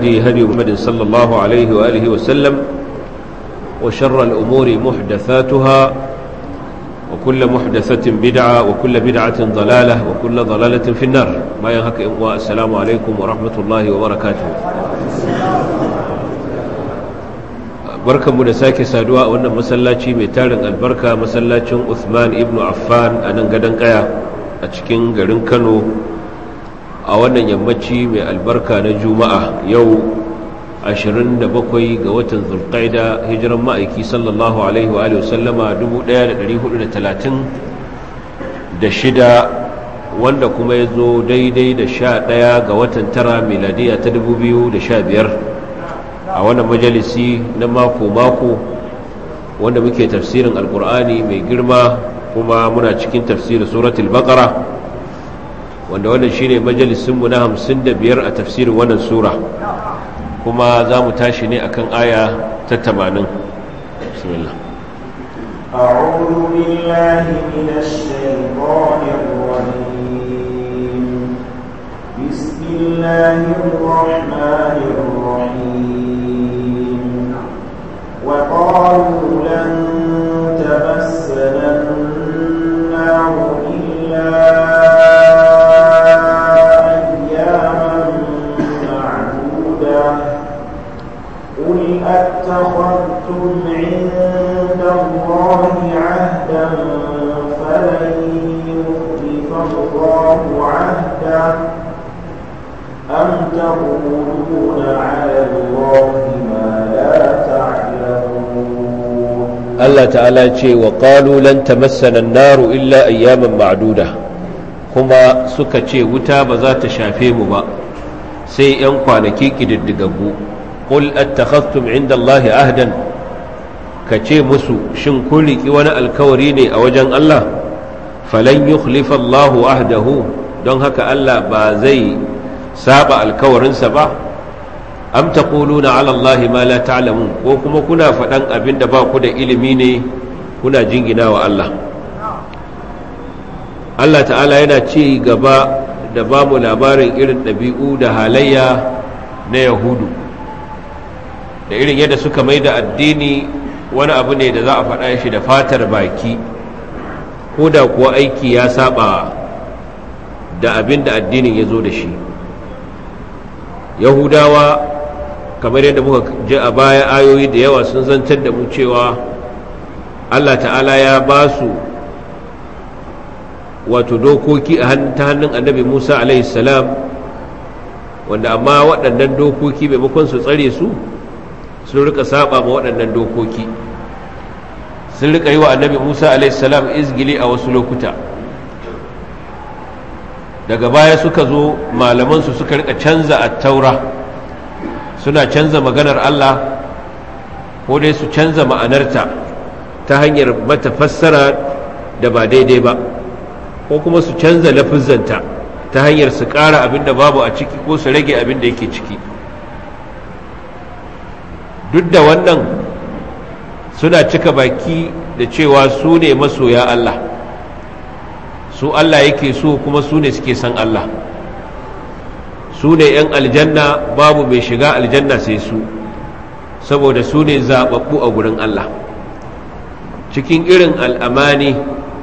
الهدي هدي محمد صلى الله عليه وآله وسلم وشر الأمور محدثاتها وكل محدثة بدعة وكل بدعة ضلالة وكل ضلالة في النار ما ينهك السلام عليكم ورحمة الله وبركاته barkanmu da sake saduwa a wannan masallaci mai tarin albarka masallacin Uthman ibn Affan a nan gadon kaya a cikin garin Kano a wannan yammaci mai albarka na Juma'a yau 27 ga watan Zulqaida hijiran ma'aiki sallallahu alaihi wa sallama 1436 wanda kuma ya zo daidai da 11 ga watan tara miladiya ta 2015 a wannan majalisi na mako-mako wanda muke tafsirin alkur'ani mai girma kuma muna cikin tafsirin suratul baqara wanda wannan shine majalisinmu na 55 a tafsirin wannan sura kuma za mu tashi ne akan aya ta 80 bismillah أعوذ بالله من الشيطان الرجيم بسم الله الرحمن الرحيم وقالوا لن تمسنا النار إلا أياما معدودة قل أتخذتم عند الله عهدا فلن يخلف الله عهده أم تقولون على الله ما لا تعلمون Allah ta'ala ce wa qalu lan tamassana an-naru illa ayyaman ma'duda kuma suka ce wuta ba za ta shafe mu ba sai yan kwanaki kididdigaggu qul attakhadhtum 'inda Allahi ahdan ka ce musu shin kun riki wani alkawari ne a wajen Allah falan yukhlifa Allahu ahdahu don haka Allah ba zai saba alkawarinsa ba am taquluna ala allahi ma la ta'lamun ko kuma kuna faɗan abin da ba ku da ilimi ne kuna jingina wa Allah Allah ta'ala yana ci gaba da ba mu labarin irin ɗabi'u da halayya na yahudu da irin yadda suka mai da addini wani abu ne da za a faɗa shi da fatar baki ko da kuwa aiki ya saba da abin da addinin ya zo da shi yahudawa kamar yadda muka ji a baya ayoyi da yawa sun zantar da mu cewa allah ta'ala ya ba su wato dokoki a ta hannun annabi musa salam wanda amma waɗannan dokoki maimakon su tsare su sun rika saba ma waɗannan dokoki sun rika yi wa annabi musa salam izgili a wasu lokuta daga baya suka zo malamansu suka rika canza a taura suna canza maganar Allah ko dai su canza ma'anarta ta hanyar mata fassara da ba daidai ba ko kuma su canza lafizanta ta hanyar su ƙara abin da babu a ciki ko su rage abin da yake ciki duk da wannan suna cika baki da cewa su ne masoya Allah su Allah yake so kuma su ne suke san Allah su ne 'yan aljanna babu mai shiga aljanna sai su saboda su ne zaɓaɓɓu a gurin Allah cikin irin al'amani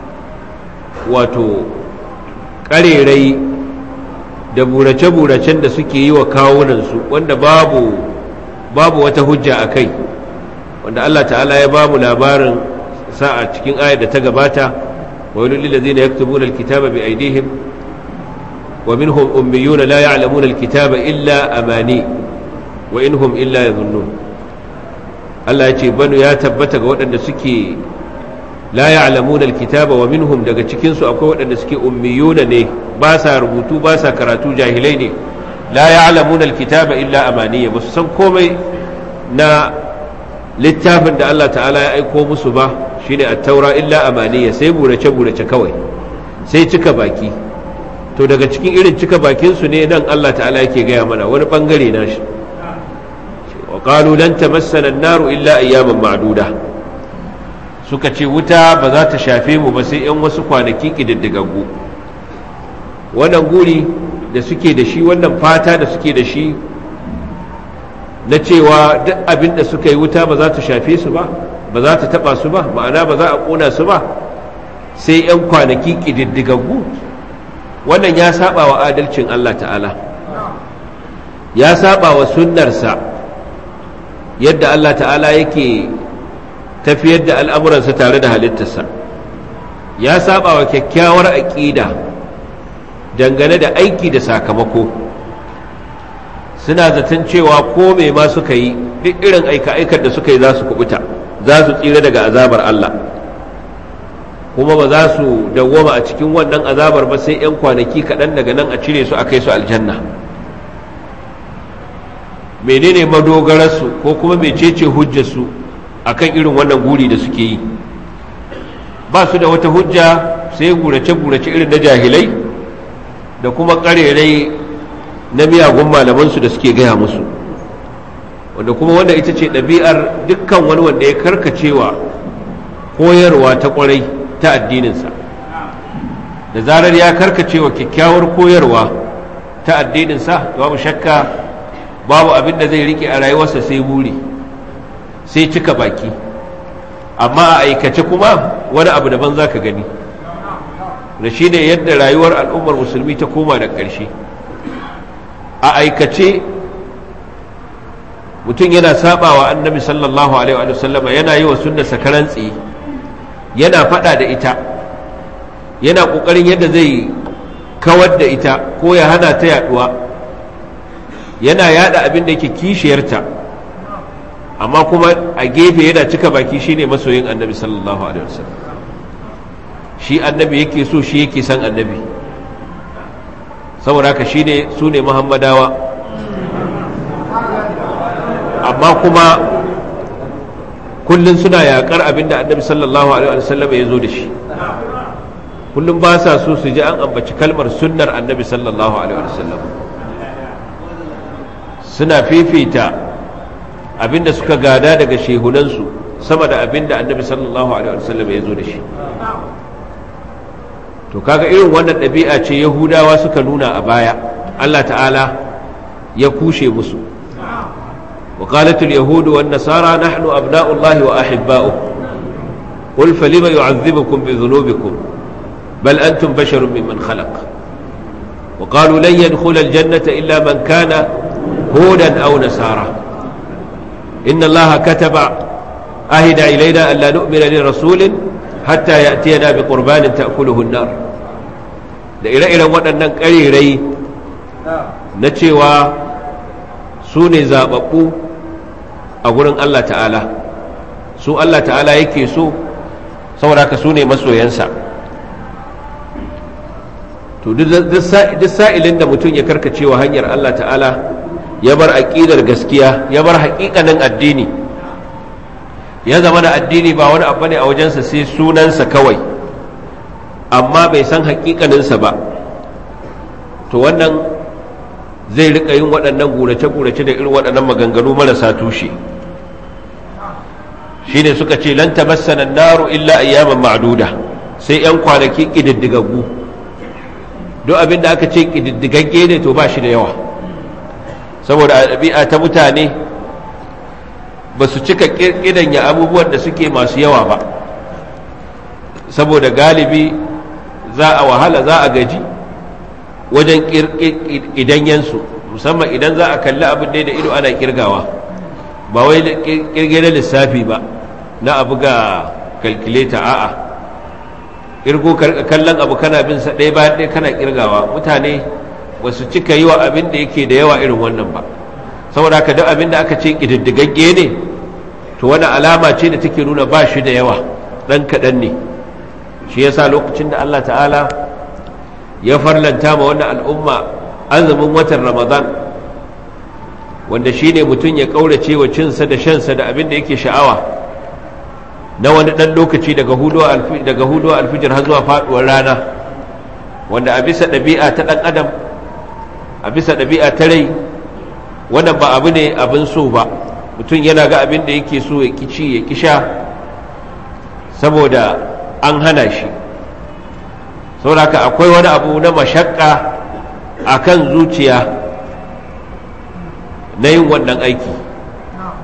wato ƙarerai da burace-buracen da suke yi wa kawunansu wanda babu babu wata hujja a kai wanda Allah ta'ala ya ba mu labarin sa'a cikin ayar da ta gabata ويل للذين يكتبون الكتاب بأيديهم ومنهم أميون لا يعلمون الكتاب إلا أماني وإنهم إلا يظنون الله يجي بنو يا تبتك وأن سكي لا يعلمون الكتاب ومنهم daga cikin su akwai waɗanda suke ummiyuna ne ba sa rubutu ba sa karatu jahilai ne la ya'lamuna alkitaba illa amaniya ba su san komai na littafin da Allah ta'ala ya aiko musu ba shine at-taura illa amaniya sai burace burace kawai sai cika baki to daga cikin irin cika bakin su ne nan Allah ta'ala yake gaya mana wani bangare na shi wa qalu lan tamassana an-naru illa ayyaman ma'duda suka ce wuta ba za ta shafe mu ba sai 'yan wasu kwanaki ƙididdigaggu wannan guri da suke da shi wannan fata da suke da shi na cewa duk abin da suka yi wuta ba za ta shafe su ba ba za ta taba su ba ma'ana ba za a kona su ba sai 'yan kwanaki ƙididdigaggu wannan ya saba wa adalcin Allah ta'ala ya saba wa sunnarsa yadda Allah ta'ala yake tafiyar da al'amuransa tare da halittarsa ya saba wa kyakkyawar aƙida dangane da aiki da sakamako suna zaton cewa ko mai ma suka yi duk irin aika-aikar da suka yi za su kubuta za su tsira daga azabar Allah kuma ba za su dawwama a cikin wannan azabar ba sai 'yan kwanaki kaɗan daga nan a cire su a kai su aljanna menene madogararsu ko kuma mecece hujjarsu a kan irin wannan guri da suke yi ba su da wata hujja sai gurace-gurace irin na jahilai da kuma ƙarerai na miyagun malamansu da suke gaya musu wanda kuma wanda ita ce ɗabi'ar dukkan wani wanda ya karkacewa koyarwa ta ƙwarai ta addininsa da zarar ya karkacewa kyakkyawar koyarwa ta addininsa babu shakka babu abin da zai rike a rayuwarsa sai buri sai cika baki amma a aikace kuma wani abu daban za ka gani da shi ne yadda rayuwar al'ummar musulmi ta koma da ƙarshe a aikace mutum yana sabawa annabi sallallahu alaihi wa sallama yana yi wa sunna sakaran tsaye yana fada da ita yana kokarin yadda zai kawar da ita ko ya hana ta yaduwa yana yada abin da yake kishiyarta amma kuma a gefe yana cika baki shine masoyin annabi sallallahu alaihi wasallam shi annabi yake so shi yake san annabi saboda haka shine su ne muhammadawa amma kuma kullum suna yakar abinda annabi sallallahu alaihi wasallam ya zo da shi kullum ba sa so su ji an ambaci kalmar sunnar annabi sallallahu alaihi wasallam suna fifita abinda suka gada daga shehunansu sama da abinda annabi sallallahu alaihi wasallam ya zo da shi to kaga irin wannan ɗabi'a ce yahudawa suka nuna a baya Allah ta'ala ya kushe musu وقالت اليهود والنصارى نحن أبناء الله وأحباؤه قل فلم يعذبكم بذنوبكم بل أنتم بشر ممن خلق وقالوا لن يدخل الجنة إلا من كان هودا أو نصارى إن الله كتب أهد إلينا أن لا نؤمن لرسول حتى يأتينا بقربان تأكله النار da ire-iren waɗannan ƙarirai na cewa su ne zaɓaɓɓu a gurin Allah ta'ala su Allah ta'ala yake so saboda ka su ne masoyansa to duk sa'ilin da mutum ya karkacewa hanyar Allah ta'ala ya bar aƙidar gaskiya ya bar haƙiƙanin addini ya zama da addini ba wani abu ne a wajensa sai sunansa kawai amma bai san haƙiƙaninsa ba to wannan zai rika yin waɗannan gurace-gurace da irin waɗannan maganganu marasa tushe shine suka ce lan tamassana naru illa ayyaman ma'duda sai yan kwanaki kididdigaggu duk abin da aka ce kididdigagge ne to ba shi da yawa saboda a ɗabi'a ta mutane ba su cika ƙidanya abubuwan da suke masu yawa ba saboda galibi za a wahala za a gaji wajen ƙidanyensu musamman idan za a kalli abin da ido ana ƙirgawa ba wai ƙirgin lissafi ba na abu ga kalkuleta a'a ƙirgo kallon abu kana bin sa ɗaya bayan ɗaya kana ƙirgawa mutane ba su cika yi wa abin da yake da yawa irin wannan ba saboda haka duk abin da aka ce ƙididdigagge ne to wani alama ce da take nuna ba shi da yawa ɗan kaɗan ne shi yasa lokacin da Allah ta'ala ya farlanta ma wannan al'umma azumin watan ramadan wanda shi ne mutum ya ƙaurace wa cinsa da shansa da abin da yake sha'awa na wani ɗan lokaci daga hudu alfijir har zuwa faɗuwar rana wanda a bisa ɗabi'a ta ɗan adam a bisa ɗabi'a ta rai wannan ba abu ne abin so ba mutum yana ga abin da yake so ya ci ya kisha saboda an hana shi sauraka akwai wani abu na mashakka a kan zuciya na yin wannan aiki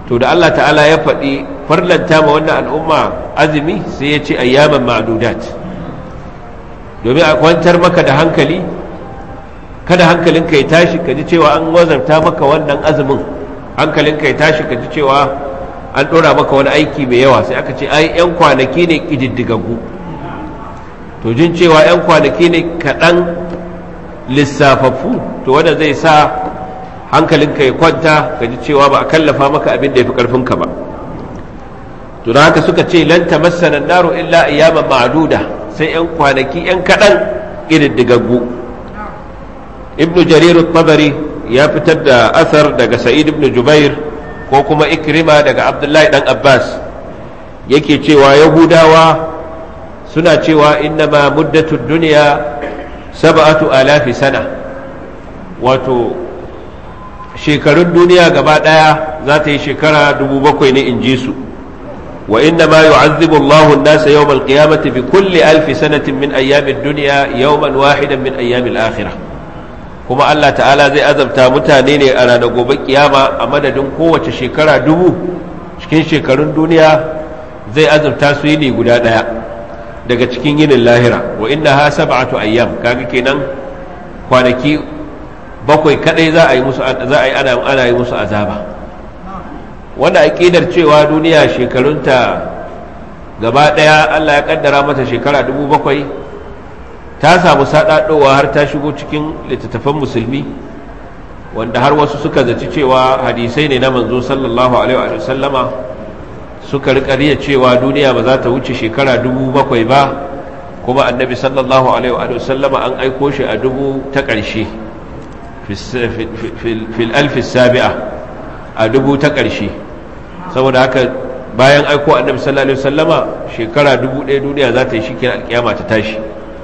to da Allah ta'ala ya faɗi farlanta ma wannan al'umma azumi sai ya ce ayyaman ma'dudat domin a kwantar maka da hankali kada hankalinka ya tashi ka ji cewa an wazarta maka wannan azumin hankalinka ya tashi ka ji cewa an ɗora maka wani aiki mai yawa sai aka ce ai 'yan kwanaki ne ƙididdigaggu to jin cewa 'yan kwanaki ne kaɗan lissafaffu to wanda zai sa hankalinka ya kwanta ka ji cewa ba a kallafa maka abin da ya fi ƙarfinka ba to da haka suka ce lan tamassana naru illa ayyaman ma'duda sai 'yan kwanaki 'yan kaɗan ƙididdigaggu ibnu jarir tabari ya fitar da asar daga sa'id ibn jubair ko kuma ikrima daga abdullahi dan abbas yake cewa yahudawa suna cewa innama muddatu duniya sab'atu alafi sana wato shekarun duniya gaba daya za ta yi shekara dubu bakwai ne in ji su wa innama yu'azzibu Allahu an-nasa yawm al-qiyamati bi kulli alfi sanatin min ayyami ad-dunya yawman wahidan min ayyami al-akhirah kuma Allah ta'ala zai azabta mutane ne a ranar gobe kiyama a madadin kowace shekara dubu cikin shekarun duniya zai azabta su yi ne guda ɗaya daga cikin yinin lahira wa inna ha sab'atu ayyam kaga kenan kwanaki bakwai kadai za a yi musu za a yi ana ana yi musu azaba wanda aqidar cewa duniya shekarunta gaba ɗaya Allah ya kaddara mata shekara dubu bakwai ta samu saɗaɗowa har ta shigo cikin littattafan musulmi wanda har wasu suka zaci cewa hadisai ne na manzo sallallahu alaihi wa sallama suka riƙa cewa duniya ba za ta wuce shekara dubu bakwai ba kuma annabi sallallahu alaihi wa sallama an aiko shi a dubu ta ƙarshe fil alfi sabi'a a dubu ta ƙarshe saboda haka bayan aiko annabi sallallahu alaihi wa sallama shekara dubu ɗaya duniya za ta yi shi alƙiyama ta tashi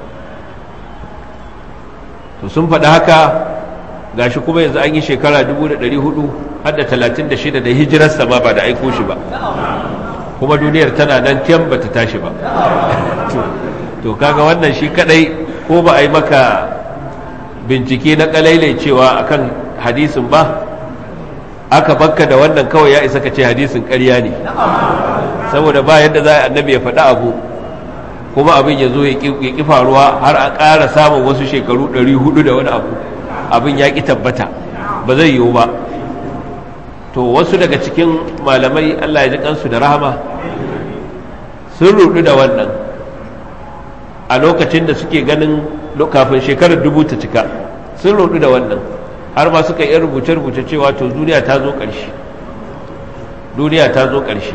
to sun faɗi haka gashi kuma yanzu an yi shekara 1400 har da 36 da hijirarsa ma ba da aiko shi ba kuma duniyar tana nan kyan ba ta tashi ba to kaga wannan shi kadai ko ba a yi maka bincike na kalailai cewa akan hadisin ba aka bakka da wannan kawai ya isa ka ce hadisin ƙarya ne saboda ba yadda za a annabi ya faɗi abu kuma abin ya zo ya ƙi faruwa har a ƙara samun wasu shekaru 400 da wani abu abin ya ƙi tabbata ba zai yiwu ba to wasu daga cikin malamai allah ya ji kansu da rahama sun rudu da wannan a lokacin da suke ganin kafin shekarar dubu ta cika sun rudu da wannan har ma suka yi rubuce-rubuce cewa to duniya ta zo ƙarshe duniya ta zo ƙarshe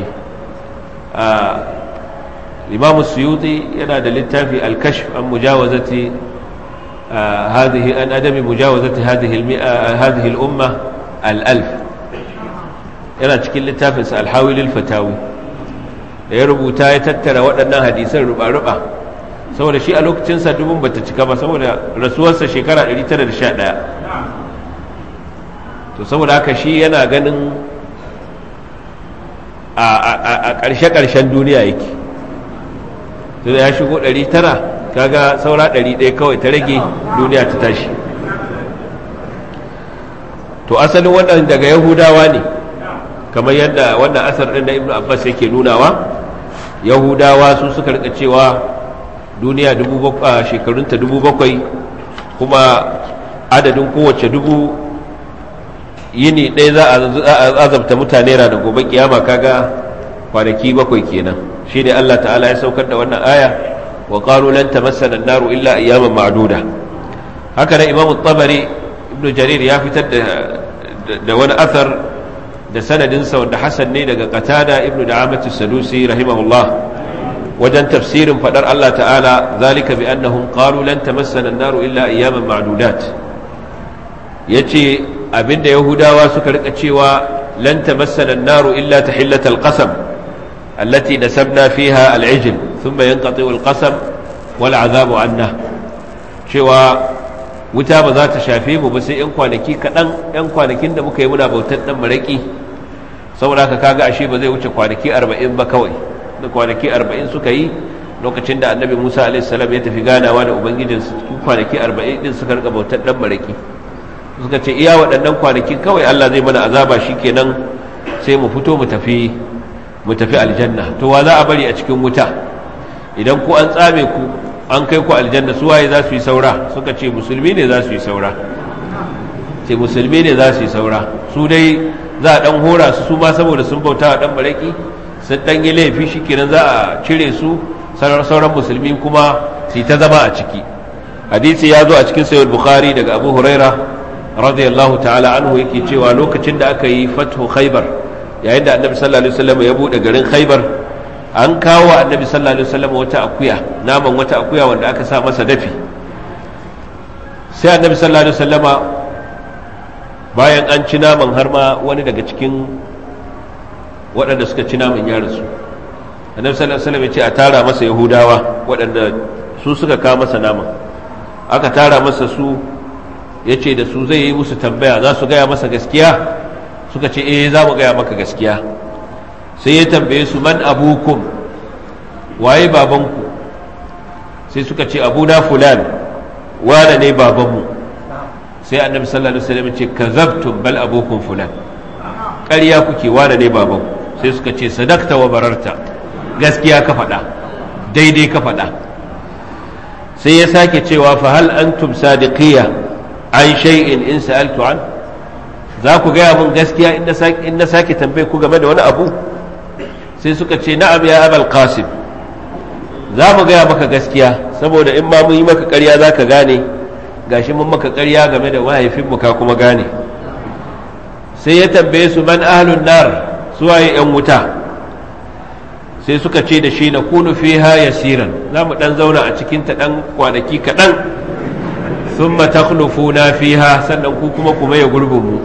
الإمام السيوطي ينادى للتافي الكشف عن مجاوزة آه هذه عن عدم مجاوزة هذه المئة آه هذه الأمة الألف yana cikin littafinsa alhawilil fatawi da ya rubuta ya tattara waɗannan hadisan ruba-ruba saboda shi a lokacinsa dubun bata cika ba saboda rasuwarsa shekara 911 to saboda haka shi yana ganin a ƙarshe-ƙarshen duniya yake sai ya shigo 900 kaga saura 100 kawai ta rage duniya ta tashi to asalin wannan daga yahudawa ne kamar yadda wannan asar ɗin na ibn abbas yake nunawa yahudawa su suka rika cewa duniya shekarunta dubu bakwai kuma adadin kowace dubu yini ɗaya za a azabta mutane ranar gobe kiyama kaga kwanaki bakwai kenan shi ne Allah ta'ala ya saukar da wannan aya wa qalu lan tamassana an-naru illa ayyaman ma'duda haka nan imamu tabari ibnu jarir ya fitar da da wani athar da sanadin sa wanda hasan ne daga qatada ibnu da'amatu sadusi rahimahullah wajen tafsirin fadar Allah ta'ala zalika bi annahum qalu lan tamassana an-naru illa ayyaman ma'dudat yace abinda yahudawa suka rika cewa lan tamassana an-naru illa tahillatal qasam التي نسبنا فيها العجل ثم ينقطع القسم والعذاب عنه cewa wuta ba za ta shafe mu ba sai 'yan kwanaki kaɗan 'yan kwanakin da muka yi muna bautar ɗan maraƙi saboda haka kaga ashe ba zai wuce kwanaki arba'in ba kawai da kwanaki arba'in suka yi lokacin da annabi musa alaihissalam ya tafi ganawa da ubangijin cikin kwanaki arba'in din suka rika bautar ɗan maraƙi suka ce iya waɗannan kwanakin kawai allah zai mana azaba shi kenan sai mu fito mu tafi mu tafi aljanna to wa za a bari a cikin wuta idan ku an tsame ku an kai ku aljanna su waye za su yi saura suka ce musulmi ne za su yi saura ce musulmi ne za su yi saura su dai za a dan hora su su ma saboda sun bauta wa dan baraki sun dan yi laifi shikenan za a cire su sauran musulmi kuma su ta zama a ciki hadisi ya zo a cikin sayyid bukhari daga abu huraira radiyallahu ta'ala anhu yake cewa lokacin da aka yi fathu khaybar yayin da annabi sallallahu alaihi wasallam ya bude garin khaybar an kawo annabi sallallahu alaihi wasallam wata akuya naman wata akuya wanda aka sa masa dafi sai annabi sallallahu alaihi wasallama bayan an ci naman har ma wani daga cikin waɗanda suka ci naman ya rasu annabi sallallahu alaihi wasallam ya ce a tara masa yahudawa waɗanda su suka kawo masa naman aka tara masa su ya ce da su zai yi musu tambaya za su gaya masa gaskiya suka ce eh za mu gaya maka gaskiya sai ya tambaye su man abukum waye babanku sai suka ce abuna fulan wane ne babanmu sai annabi sallallahu alaihi wasallam ce kazabtum bal abukum fulan ƙarya kuke wane ne babanku sai suka ce sadakta wa bararta gaskiya ka faɗa daidai ka faɗa sai ya sake cewa fa hal antum sadiqiyya an shay'in in sa'altu an za ku gaya mun gaskiya in na sake tambaye ku game da wani abu sai suka ce na'am ya abal qasim za mu gaya maka gaskiya saboda in ma mun yi maka ƙarya za ka gane gashi mun maka ƙarya game da mahaifinmu ka kuma gane sai ya tambaye su man ahlun nar suwaye yan wuta sai suka ce da shi na kunu fiha yasiran za mu dan zauna a cikin ta dan kwanaki kaɗan thumma takhlufuna fiha sannan ku kuma kuma ya gurbin mu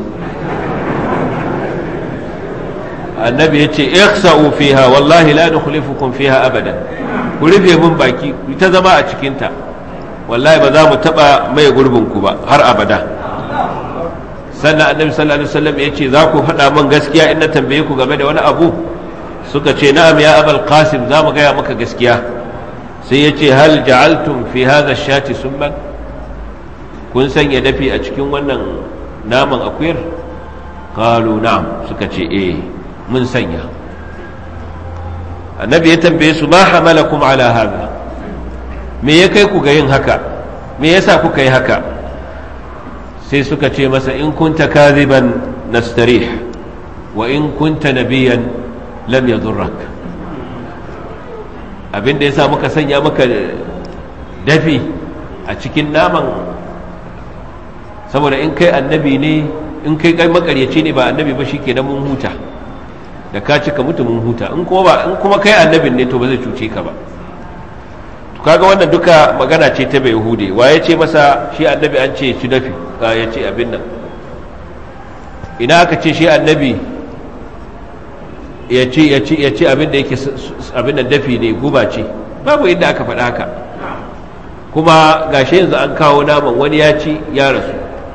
annabi ya ce ikhsa'u fiha wallahi la nukhlifukum fiha abadan ku rufe mun baki ku ta zama a cikin ta wallahi ba za mu taba mai gurbin ku ba har abada sannan annabi sallallahu alaihi wasallam ya ce za ku faɗa min gaskiya in na tambaye ku game da wani abu suka ce na'am ya abal qasim za mu gaya maka gaskiya sai ya ce hal ja'altum fi hadha shati summan kun sanya dafi a cikin wannan naman akuyar qalu na'am suka ce eh mun sanya annabi ya tambaye su ma hamalakum ala hada me ya kai ku ga yin haka me yasa kuka yi haka sai suka ce masa in kunta kadhiban nastarih wa in kunta nabiyan lam yadurrak abinda yasa muka sanya maka dafi a cikin naman saboda in kai annabi ne in kai kai makaryaci ne ba annabi ba shikenan mun huta da ka cika mutu mun huta in kuma ba in kuma kai annabin ne to ba zai cuce ka ba to kaga wannan duka magana ce ta bai hude wa ya ce masa shi annabi an ce ci dafi ya ce abin nan ina aka ce shi annabi ya ce ya ce ya ce abin da yake abin da dafi ne guba ce babu inda aka faɗa haka kuma gashi yanzu an kawo naman wani ya ci ya rasu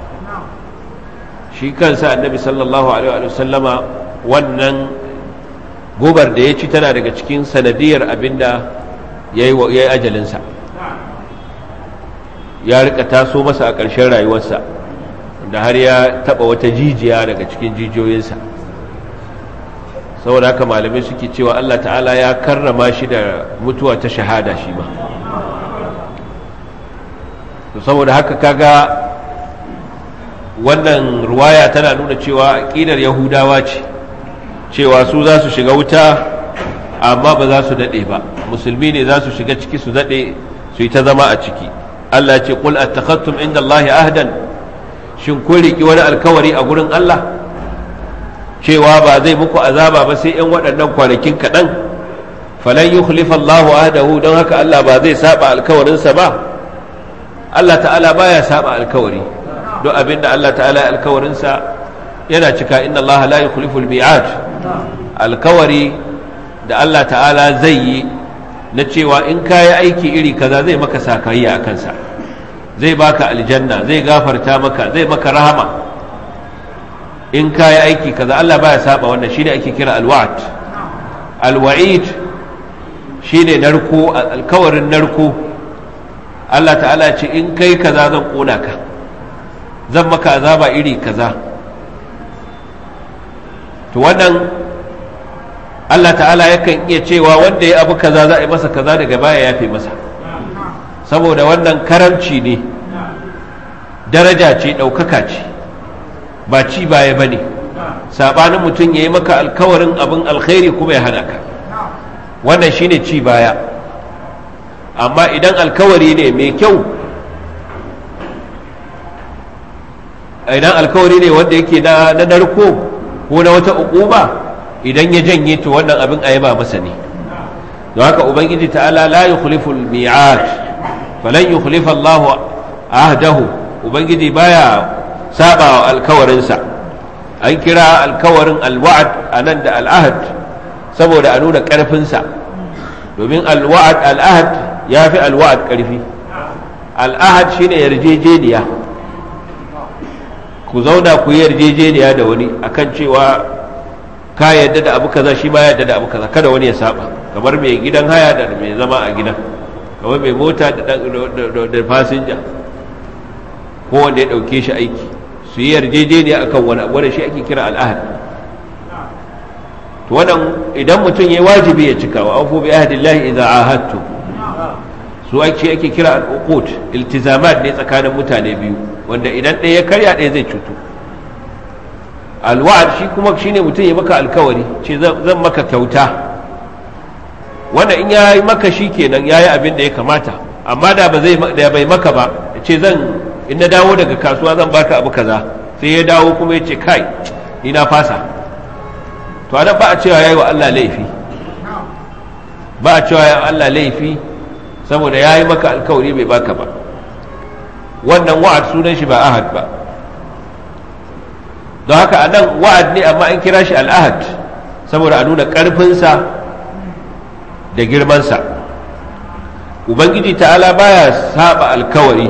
shi kansa annabi sallallahu alaihi wa sallama wannan gobar da ya ci tana daga cikin sanadiyar abinda ya yi ajalinsa ya rika taso masa a ƙarshen rayuwarsa da har ya taɓa wata jijiya daga cikin jijiyoyinsa saboda haka malamai suke cewa allah ta'ala ya karrama shi da mutuwa ta shahada shi ma saboda haka kaga wannan ruwaya tana nuna cewa aƙidar yahudawa ce cewa su za su shiga wuta amma ba za su daɗe ba musulmi ne za su shiga ciki su daɗe su yi ta zama a ciki Allah ce qul attakhattum inda Allah ahdan shin kun riki wani alkawari a gurin Allah cewa ba zai muku azaba ba sai yan waɗannan kwanakin kaɗan falan yukhlifa Allahu ahdahu don haka Allah ba zai saba alkawarinsa ba Allah ta'ala baya saba alkawari don abinda Allah ta'ala alkawarinsa yana cika inna Allah la yukhlifu al-mi'ad alkawari da Allah ta'ala zai yi na cewa in kayi aiki iri kaza zai maka sakayya a kansa zai baka aljanna zai gafarta maka zai maka rahama in kayi aiki kaza Allah baya saba wannan shine ake kira alwa'd alwa'id shine narko alkawarin narko Allah ta'ala ce in kai kaza zan kona ka zan maka azaba iri kaza to wannan Allah ta'ala yakan iya cewa wanda ya abu kaza za a yi masa kaza daga baya ya fi masa saboda wannan karamci ne daraja ce ɗaukaka ce ba ci baya ba ne saɓanin mutum ya yi maka alkawarin abin alkhairi kuma ya hana ka wannan shine ci baya amma idan alkawari ne mai kyau idan alkawari ne wanda yake na narko ko na wata ukuba idan ya janye to wannan abin a yaba masa ne don haka ubangiji ta'ala la yukhlifu al-mi'ad falan yukhlifa Allah ahdahu ubangiji baya saba wa alkawarinsa an kira alkawarin alwa'ad anan da al'ahad saboda a nuna karfinsa domin alwa'ad al'ahad ya fi alwa'ad karfi al'ahad shine yarjejeniya ku zauna ku yi yarjejeniya da wani akan cewa ka yadda da abu kaza shi ba yadda da abu kaza kada wani ya saba kamar mai gidan haya da mai zama a gidan kamar mai mota da fasinja ko wanda ya dauke shi aiki su yi yarjejeniya akan wani abu wanda shi ake kira al'ahad to wannan idan mutum ya wajibi ya cika wa afu bi ahdillahi idza ahadtu su ake ake kira al'uqut iltizamat ne tsakanin mutane biyu wanda idan ɗaya ya karya ɗaya zai cutu alwa'ad shi kuma shine mutum ya maka alkawari ce zan maka kyauta wanda in ya yi maka shi kenan ya yi abin da ya kamata amma da ba zai da bai maka ba ce zan in na dawo daga kasuwa zan baka abu kaza sai ya dawo kuma ya ce kai ni na fasa to anan ba a cewa yayi wa Allah laifi ba a cewa yayi Allah laifi saboda yayi maka alkawari bai baka ba wannan wa'ad sunan shi ba ahad ba don haka anan wa'ad ne amma an kira shi al'ahad saboda a nuna ƙarfinsa da girmansa ubangiji ta'ala baya saba alkawari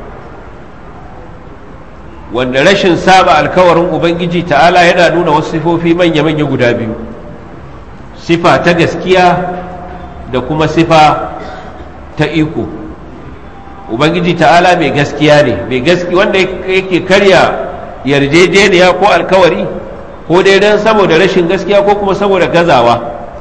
wanda rashin saba alkawarin ubangiji ta'ala yana nuna wasu sifofi manya-manya guda biyu sifa ta gaskiya da kuma sifa ta iko ubangiji ta'ala mai gaskiya ne mai gaskiya wanda yake karya yarjejeniya ko alkawari ko dai don saboda rashin gaskiya ko kuma saboda gazawa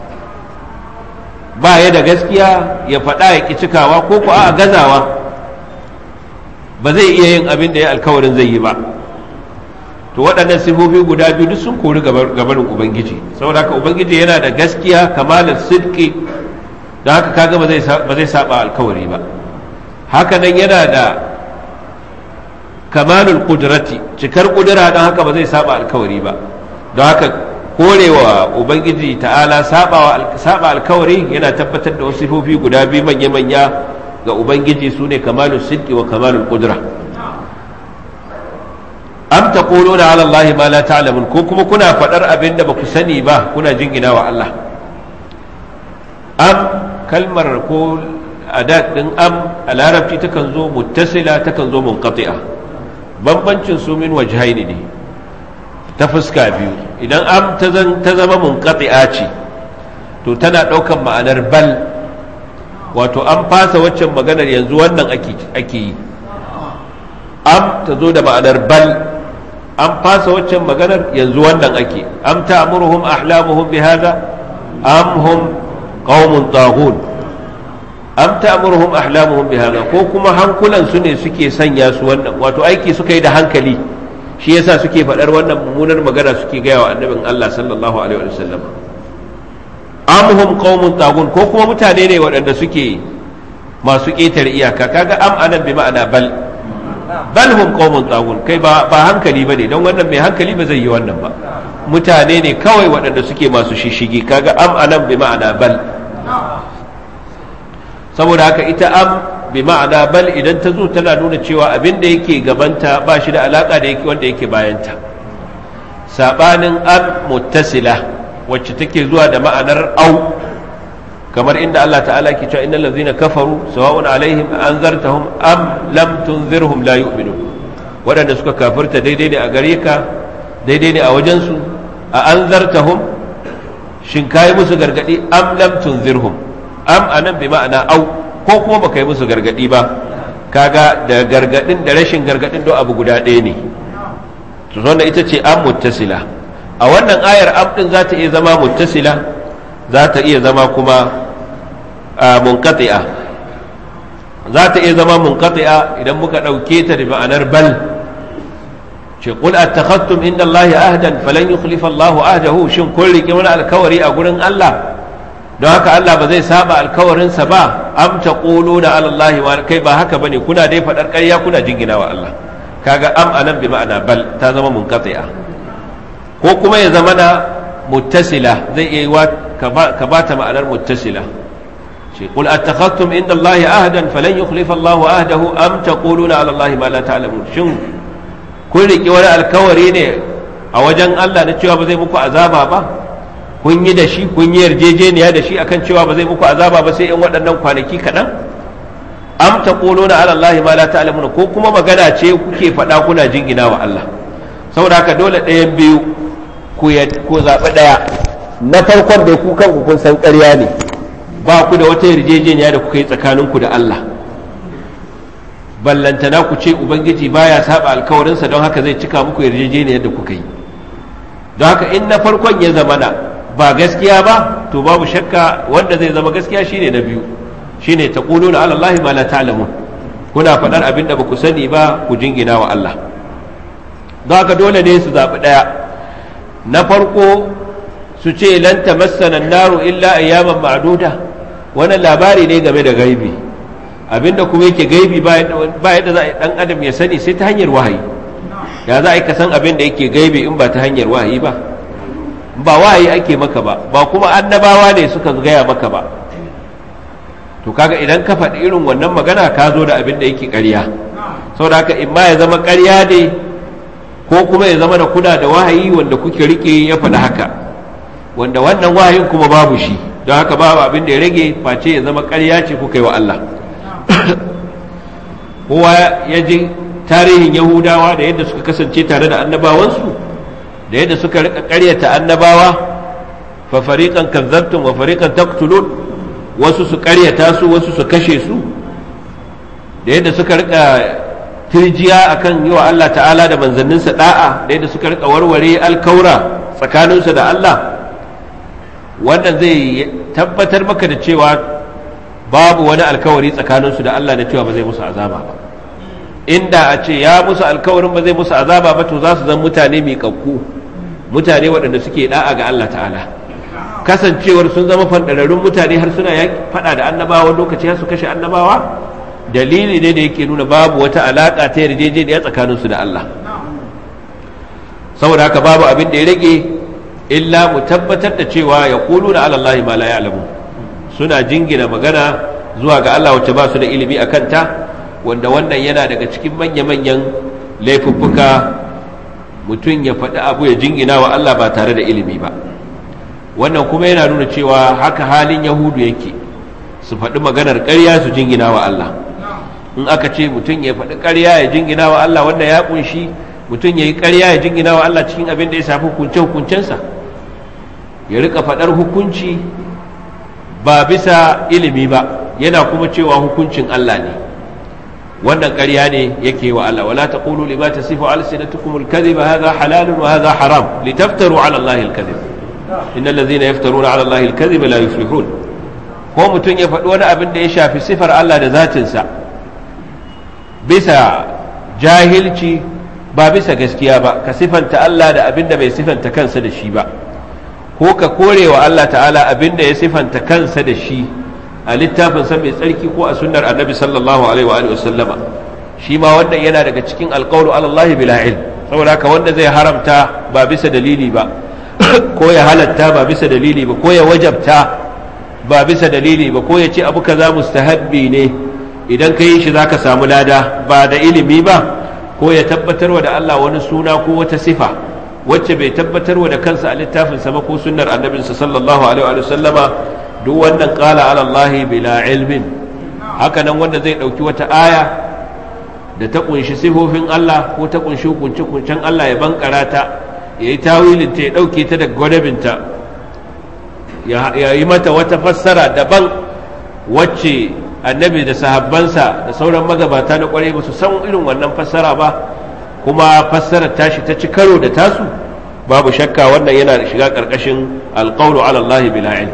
ba ya da gaskiya ya faɗa ya ƙi cikawa ko ko a gazawa ba zai iya yin abin da ya alkawarin zai yi ba to waɗannan sifofi guda biyu duk sun kori gabanin ubangiji saboda haka ubangiji yana da gaskiya kamalar sidki da haka kaga ba zai saba alkawari ba haka nan yana da kamalul kudrati cikar kudura don haka ba zai saba alkawari ba don haka korewa ubangiji ta'ala saba alkawari yana tabbatar da wasu sifofi guda biyu manya-manya ga ubangiji su ne kamalul sidki wa kamalul kudura am taquluna ala allahi ma la ta'lamun ko kuma kuna faɗar abin da baku sani ba kuna jingina wa Allah am kalmar ko adat din am a larabci takan zo muttasila takan zo munqati'a bambancin su min wajhaini ne ta fuska biyu idan am ta zama munqati'a ce to tana ɗaukan ma'anar bal wato an fasa waccan maganar yanzu wannan ake yi am ta zo da ma'anar bal an fasa waccan maganar yanzu wannan ake am ta'muruhum ahlamuhum bihadha am hum qaumun taghun am ta'muruhum ahlamuhum bihadha ko kuma hankulan su ne suke sanya su wannan wato aiki suka yi da hankali shi yasa suke faɗar wannan mummunar magana suke gaya wa annabin Allah sallallahu alaihi wa sallam am hum qaumun taghun ko kuma mutane ne waɗanda suke masu ƙetare iyaka kaga am anan bi ma'ana bal bal hum qaumun taghun kai ba ba hankali bane don wannan mai hankali ba zai yi wannan ba mutane ne kawai waɗanda suke masu shishigi kaga am anan bi ma'ana bal saboda haka ita am bi ma'ana bal idan ta zo tana nuna cewa abin da yake gabanta ba shi da alaka da yake wanda yake bayanta sabanin am muttasila wacce take zuwa da ma'anar au kamar inda Allah ta'ala ke cewa innal ladzina kafaru sawa'un alaihim anzartahum am lam tunzirhum la yu'minun waɗanda suka kafirta daidai ne a gare ka daidai ne a wajen su a anzartahum shin kai musu gargadi am lam tunzirhum am anan bi ma'ana au ko kuma baka yi musu gargadi ba kaga da gargadin da rashin gargadin do abu guda ɗaya ne to wannan ita ce am muttasila a wannan ayar am din za ta iya zama muttasila za ta iya zama kuma munqati'a za ta iya zama munqati'a idan muka ɗauke ta da ma'anar bal ce qul attakhadtum inda Allah ahdan falan yukhlifa Allah ahdahu shin kun rike wani alkawari a gurin Allah don haka Allah ba zai saba alkawarinsa ba am taquluna ala Allah wa kai ba haka bane kuna dai fadar ƙarya kuna jingina wa Allah kaga am anan bi ma'ana bal ta zama munqati'a ko kuma ya zama na muttasila zai iya wa ka bata ma'anar muttasila shi qul attakhadtum inda Allah ahdan falan yukhlifa Allah ahdahu am taquluna ala Allah ma la ta'lamun shin kun riki wani alkawari ne a wajen Allah na cewa ba zai muku azaba ba kun yi da shi kun yi yarjejeniya da shi akan cewa ba zai muku azaba ba sai in waɗannan kwanaki kaɗan am taquluna ala Allah ma la ta'lamun ko kuma magana ce kuke faɗa kuna jingina wa Allah saboda haka dole ɗayan biyu ku ku zaɓi ɗaya na farkon da ku kanku kun san ƙarya ne ba ku da wata yarjejeniya da kuka yi tsakaninku da Allah ballantana ku ce ubangiji baya saba alkawarinsa don haka zai cika muku yarjejeniyar da kuka yi don haka in na farkon ya zamana ba gaskiya ba to babu shakka wanda zai zama gaskiya shine na biyu shine taquluna ala allahi ma la ta'lamun kuna faɗar abin da baku sani ba ku jingina wa Allah don haka dole ne su zaɓi ɗaya na farko su ce lan tamassana naru illa ayyaman ma'duda wannan labari ne game da gaibi abinda kuma yake gaibi ba yadda za a dan adam ya sani sai ta hanyar wahayi ya za a yi ka san abin da yake gaibi in ba ta hanyar wahayi ba ba wahayi ake maka ba ba kuma annabawa ne suka gaya maka ba to kaga idan ka faɗi irin wannan magana ka zo da abin da yake ƙarya saboda haka in ma ya zama ƙarya ne ko kuma ya zama da kuna da wahayi wanda kuke rike ya faɗi haka wanda wannan wahayin kuma babu shi don haka babu abin da ya rage face ya zama ƙarya ce kuka yi wa Allah kowa ya ji tarihin yahudawa da yadda suka kasance tare da annabawansu da yadda suka rika ƙaryata annabawa fa fariqan kazzabtum wa fariqan taqtulun wasu su ƙaryata su wasu su kashe su da yadda suka rika tirjiya akan yi wa Allah ta'ala da manzanninsa da'a da yadda suka rika warware alkaura tsakaninsu da Allah wannan zai tabbatar maka da cewa babu wani alkawari tsakaninsu da Allah da cewa ba zai musu azaba ba inda a ce ya musu alkawarin ba zai musu azaba ba to za su zan mutane miƙaƙƙu mutane waɗanda suke da'a ga Allah ta'ala kasancewar sun zama fandararrun mutane har suna faɗa da annabawa lokaci har su kashe annabawa dalili ne da yake nuna babu wata alaƙa ta yarjejeniya tsakaninsu da Allah saboda haka babu abin da ya rage illa mu tabbatar da cewa ya kulu da alallahi ma la ya'lamu suna jingina magana zuwa ga Allah wacce ba su da ilimi a kanta wanda wannan yana daga cikin manya-manyan laifuffuka mutum ya faɗi abu ya jingina wa Allah ba tare da ilimi ba wannan kuma yana nuna cewa haka halin yahudu yake su faɗi maganar ƙarya su jingina wa Allah in aka ce mutum ya faɗi ƙarya ya jingina wa Allah wanda ya ƙunshi mutum ya yi ƙarya ya jingina wa Allah cikin abin da ya shafi hukunce-hukuncensa ya rika faɗar hukunci ba bisa ilimi ba yana kuma cewa hukuncin Allah ne wannan ƙarya ne yake wa Allah wala taqulu lima tasifu alsinatukum alkadhiba hadha halalun wa hadha haram litaftaru ala Allah alkadhib innal ladhina yaftaruna ala Allah alkadhiba la yuflihun ko mutum ya faɗi wani abin da ya shafi sifar Allah da zatinsa bisa jahilci ba bisa gaskiya ba ka sifanta Allah da abin da bai sifanta kansa da shi ba ko ka kore wa Allah ta'ala abin da ya sifanta kansa da shi a littafinsa mai tsarki ko a sunnar annabi sallallahu alaihi wa sallama shi ma wannan yana daga cikin alqawlu ala Allah bila ilm saboda haka wanda zai haramta ba bisa dalili ba ko ya halatta ba bisa dalili ba ko ya wajabta ba bisa dalili ba ko ya ce abu kaza mustahabbi ne idan ka yi shi zaka samu lada ba da ilimi ba ko ya tabbatarwa da Allah wani suna ko wata sifa wacce bai tabbatarwa da kansa a littafinsa ba ko sunnar annabinsa sallallahu alaihi wa sallama duk wannan qala ala Allah bila ilmin haka nan wanda zai dauki wata aya da ta kunshi sifofin Allah ko ta kunshi hukunce kuncen Allah ya bankara ta yayi tawilin ta ya dauke ta daga gwadabinta ya yi mata wata fassara daban wacce annabi da sahabbansa da sauran magabata na kwarai ba su san irin wannan fassara ba kuma fassarar tashi ta ci karo da tasu babu shakka wannan yana shiga ƙarƙashin alƙawlu ala Allah bila ilm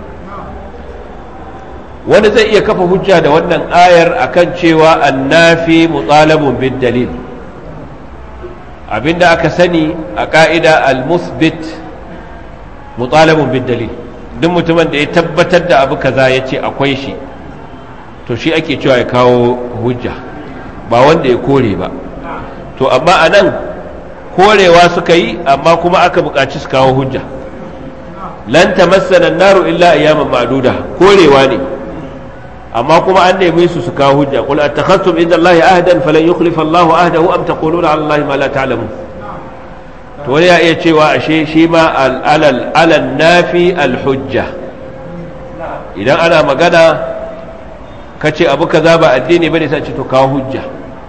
wani zai iya kafa hujja da wannan ayar akan cewa annafi mutalabun bid dalil abinda aka sani a ka'ida al-musbit mutalabun bid dalil duk mutumin da ya tabbatar da abu kaza ya ce akwai shi to shi ake cewa ya kawo hujja ba wanda ya kore ba to amma a nan korewa suka yi amma kuma aka buƙaci su kawo hujja lan tamassana naru illa ayyaman ma'duda korewa ne amma kuma an neme su su kawo hujja qul attakhadtum inda allahi ahdan falan yukhlifa allahu ahdahu am taquluna ala allahi ma la ta'lamun to wani ya iya cewa ashe shi ma alal alal nafi al hujja idan ana magana kace abu kaza ba addini bane sai ce to kawo hujja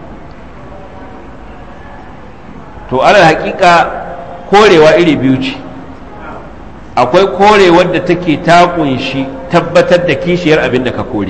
to alal haƙiƙa korewa iri biyu ce akwai korewar da take ta kunshi tabbatar da kishiyar abin da ka kore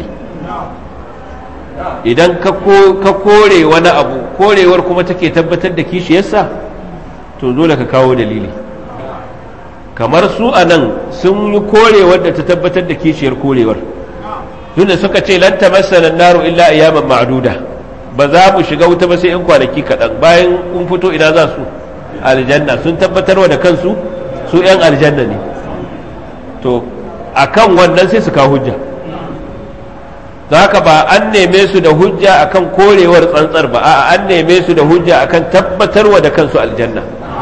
idan ka kore wani abu korewar kuma take tabbatar da kishiyarsa to dole ka kawo dalili kamar su a nan sun yi korewar da ta tabbatar da kishiyar korewar tunda suka ce lan tamassana naru illa ayyaman ma'duda ba za mu shiga wuta ba sai in kwanaki kaɗan bayan kun fito ina za su aljanna sun tabbatarwa da kansu su 'yan aljanna ne to akan wannan sai su kawo hujja da haka ba an neme su da hujja akan korewar tsantsar ba a'a an neme su da hujja akan tabbatarwa da kansu aljanna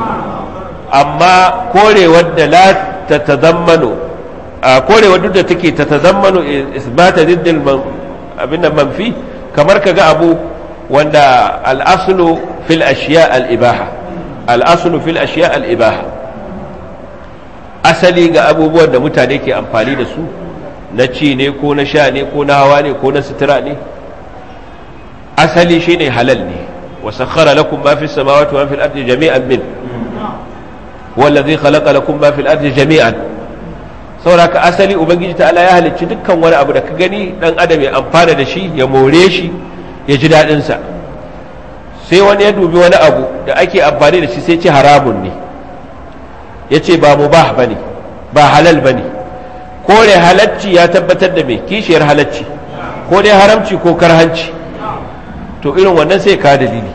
amma korewar da la ta tazammano a korewar duk da take ta tazammano isbata diddil abin da manfi kamar kaga abu wanda al-aslu fil ashiya al-ibaha al-aslu fil ashiya al-ibaha asali ga abubuwan da mutane ke amfani da su na ci ne ko na sha ne ko na hawa ne ko na sutura ne asali shine halal ne wa sakhara lakum ma fi samawati wa fil ardi jami'an min wallazi khalaqa lakum ma fil ardi jami'an saboda ka asali ubangiji ta'ala ya halicci dukkan wani abu da ka gani dan adam ya amfana da shi ya more shi ya ji dadin sa sai wani ya dubi wani abu da ake amfani da shi sai ce haramun ne ya ce ba mubah bane ba halal bane kore halacci ya tabbatar da mai kishiyar halacci ko dai haramci ko karhanci to irin wannan sai ka dalili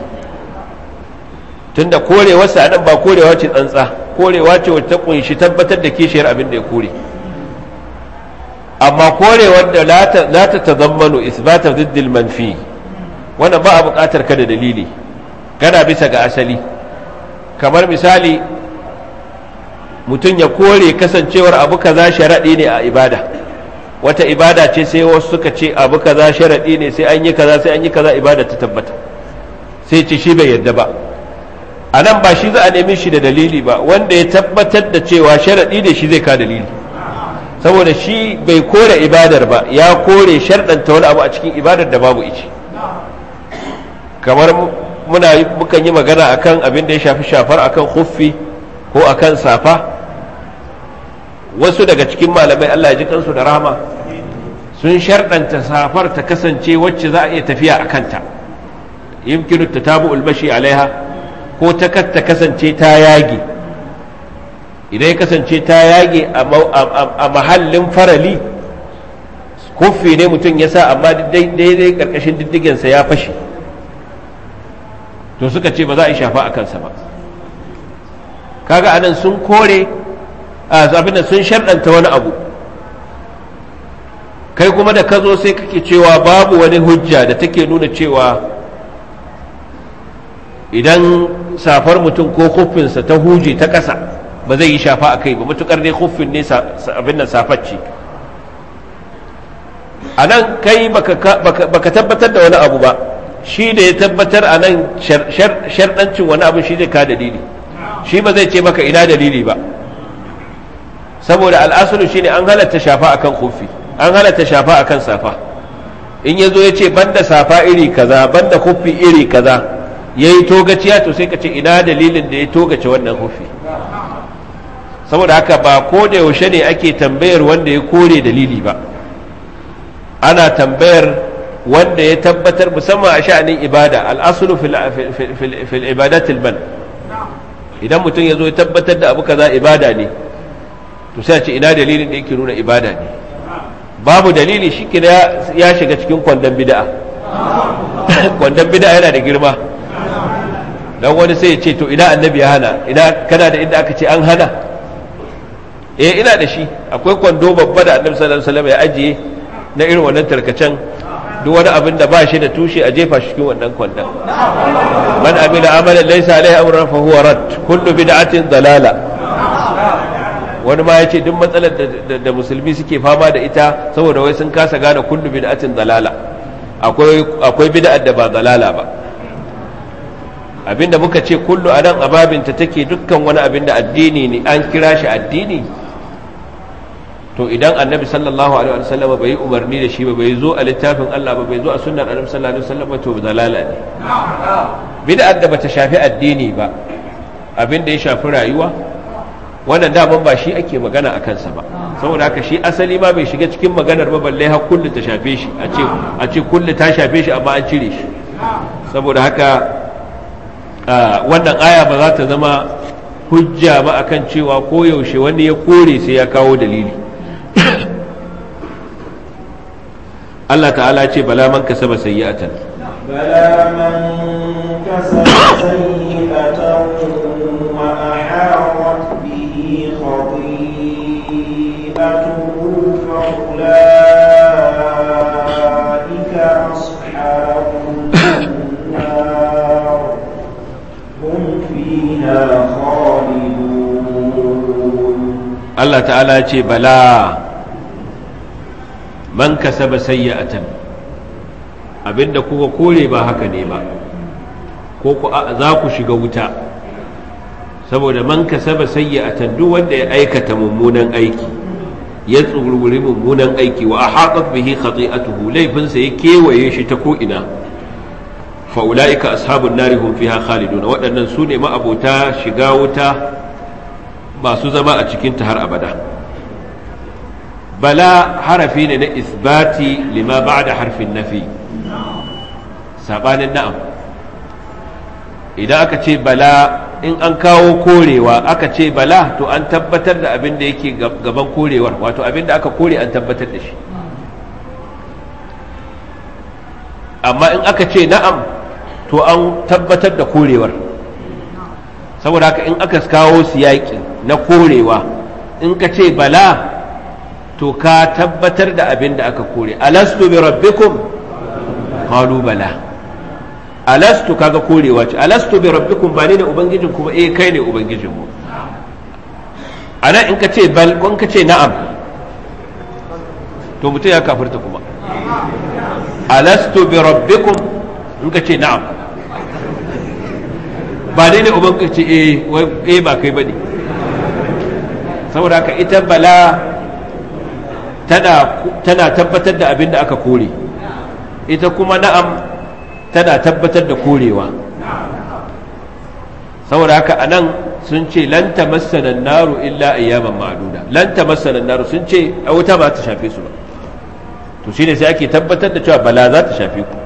tunda korewarsa anan ba korewa ce tsantsa korewa ce wacce ta kunshi tabbatar da kishiyar abin da ya kore amma korewar da la ta tazammanu isbata ziddil manfi wannan ba a buƙatar ka da dalili kana bisa ga asali kamar misali mutum ya kore kasancewar abu kaza sharaɗi ne a ibada wata ibada ce sai wasu suka ce abu kaza sharaɗi ne sai an yi kaza sai an yi kaza ibada ta tabbata sai ce shi bai yadda ba a nan ba shi za a nemi shi da dalili ba wanda ya tabbatar da cewa sharaɗi ne shi zai ka dalili saboda shi bai kore ibadar ba ya kore sharɗanta wani abu a cikin ibadar da babu ici kamar muna mukan yi magana akan abin da ya shafi shafar akan huffi ko akan safa wasu daga cikin malamai Allah ya ji kansu da rahama sun sharɗanta safar ta kasance wacce za a iya tafiya a kanta yimkinu ta tabu ulmashi alaiha ko ta ta kasance ta yage idan ya kasance ta yage a mahallin farali kuffi ne mutum ya sa amma daidai karkashin diddigensa ya fashe to suka ce ba za a yi shafa a kansa ba kaga anan sun kore abin da sun sharɗanta wani abu kai kuma da ka zo sai kake cewa babu wani hujja da take nuna cewa idan safar mutum ko huffinsa ta huje ta ƙasa ba zai yi shafa a kai ba matukar dai huffin ne abin nan safacci a nan kai baka tabbatar da wani abu ba shi da ya tabbatar a nan sharɗancin wani abu shi zai ka dalili shi ba zai ce maka ina dalili ba saboda al'asulu shi ne an halatta shafa akan huffi an halatta shafa akan safa in ya zo ya ce banda safa iri kaza banda huffi iri kaza ya yi togaciya to sai ka ce ina dalilin da ya togace wannan hufi saboda haka ba ko da yaushe ne ake tambayar wanda ya kore dalili ba ana tambayar wanda ya tabbatar musamman a sha'anin ibada al'asulu fil ibadatil man idan mutum ya zo ya tabbatar da abu kaza ibada ne to sai a ce ina dalilin da yake nuna ibada ne babu dalili shi ya shiga cikin kwandon bid'a kwandon bid'a yana da girma dan wani sai ya ce to ina annabi ya hana ina kana da inda aka ce an hana eh ina da shi akwai kwando babba da annabi sallallahu alaihi wasallam ya ajiye na irin wannan tarkacen duk wani abin da ba shi da tushe a jefa shi cikin wannan kwandon man amila amalan laysa alaihi amrun fa huwa rad kullu bid'atin dalala wani ma yace duk matsalar da musulmi suke fama da ita saboda wai sun kasa gane kullu bid'atin dalala akwai akwai bid'ar da ba dalala ba abinda muka ce kullu anan ababinta take dukkan wani abin da addini ne an kira shi addini to idan annabi sallallahu alaihi wasallam bai umarni da shi ba bai zo a littafin Allah ba bai zo a sunnar annabi sallallahu alaihi wasallam to dalala ne bid'ar da bata shafi addini ba abin da ya shafi rayuwa wannan daman ba shi ake magana a kansa ba saboda haka shi asali ma bai shiga cikin maganar ba balle har kullu ta shafe shi a ce a ce kullu ta shafe shi amma an cire shi saboda haka wannan aya ba za ta zama hujja ba akan cewa koyaushe wani ya kore sai ya kawo dalili Allah ta'ala ce bala man kasaba sayyi'atan bala man kasaba sayyi'atan wa ahatat bihi khati'atuhu fa ulaika ashabun nar hum fiha khalidun Allah ta'ala ce bala man kasaba sayyatan abinda kuka kore ba haka ne ba ko ku za ku shiga wuta saboda man kasaba sayyatan duk wanda ya aikata mummunan aiki ya tsururi mummunan aiki wa ahaqat bihi khati'atuhu laifinsa ya kewaye shi ta ko ina fa ulaika ashabun nari hum fiha khalidun waɗannan su ne ma'abota shiga wuta masu zama a cikin ta har abada bala harafi ne na isbati lima ba'da harfin nafi sabanin na'am idan aka ce bala in an kawo korewa aka ce bala to an tabbatar da abin da yake gaban korewar wato abin da aka kore an tabbatar da shi amma in aka ce na'am to an tabbatar da korewar saboda haka in aka kawo siyaki na korewa in ka ce bala to ka tabbatar da abin da aka kore alastu bi rabbikum qalu bala alastu kaga korewa ce alastu bi rabbikum ba ne da ubangijin kuma eh kai ne ubangijin mu ana in ka ce bal ko in ka ce na'am to mutum ya kafirta kuma alastu bi rabbikum in ka ce na'am ba ne da ubangiji ce eh eh ba kai bane saboda haka ita bala tana tana tabbatar da abin da aka kore ita kuma na'am tana tabbatar da korewa saboda haka a nan sun ce lan tamassana naru illa ayyaman ma'duda lan tamassana naru sun ce a wuta ba ta shafe su ba to shine sai ake tabbatar da cewa bala za ta shafe ku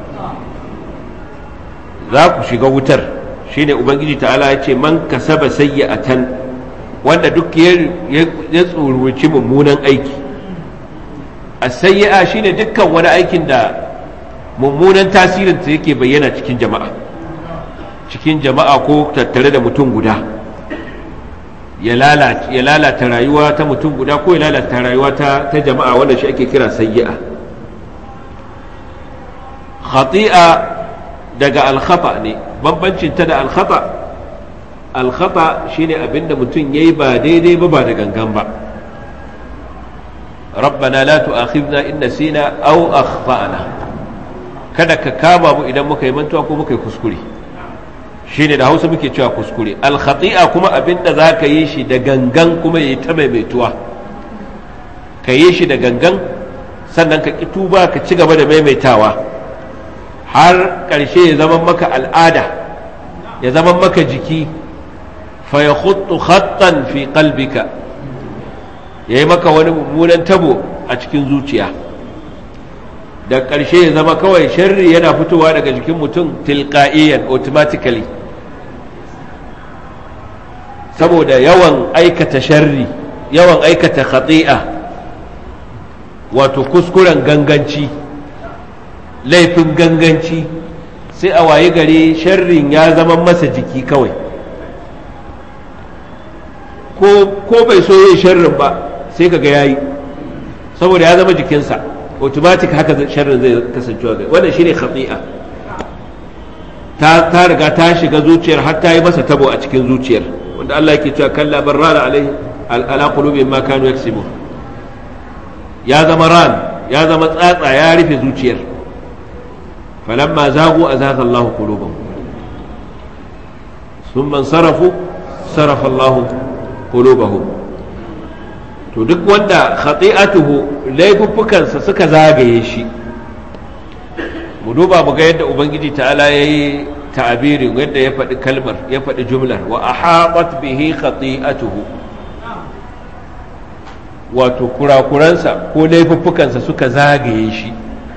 za ku shiga wutar shine ubangiji ta'ala ya ce man kasaba sayyi'atan wanda duk ya tsoruci mummunan aiki as-sayyi'a shine dukkan wani aikin da mummunan tasirinta yake bayyana cikin jama'a cikin jama'a ko tattare da mutum guda ya lalata rayuwa ta mutum guda ko ya lalata rayuwa ta, ta jama'a wanda shi ake kira sayyi'a khati'a daga alkhata ne bambancin ta da alkhata alkhata shine abinda mutum yayi ba daidai ba ba da gangan ba ربنا لا تؤاخذنا إن نسينا أو أخطأنا kada ka kama mu idan muka yi mantuwa ko muka yi kuskure shine da hausa muke cewa kuskure alkhati'a kuma abinda za ka yi shi da gangan kuma ya yi ta maimaituwa ka yi shi da gangan sannan ka ƙi tuba ka ci gaba da maimaitawa har ƙarshe ya zama maka al'ada ya zama maka jiki fa ya khuttu khattan fi qalbika ya yi maka wani mummunan tabo a cikin zuciya da ƙarshe ya zama kawai sharri yana fitowa daga jikin mutum tilqa'iyan automatically saboda yawan aikata sharri yawan aikata khati'a wato kuskuren ganganci laifin ganganci sai a wayi gari sharrin ya zama masa jiki kawai ko bai so yin sharrin ba sai kaga yayi saboda ya zama jikinsa automatic haka sharrin zai kasancewa ga wannan shine khati'a ta ta riga ta shiga zuciyar har ta yi masa tabo a cikin zuciyar wanda Allah yake cewa kalla barrana alai ala qulubihim ma kanu yaksibun ya zama ran ya zama tsatsa ya rufe zuciyar falamma zagu azaga Allahu qulubahum thumma sarafu sarafa Allahu qulubahum to duk wanda khati'atuhu laifuffukansa suka zagaye shi mu duba mu ga yadda ubangiji ta'ala yayi ta'abirin yadda ya faɗi kalmar ya faɗi jumlar wa ahabat bihi khati'atuhu wato kurakuransa ko laifuffukansa suka zagaye shi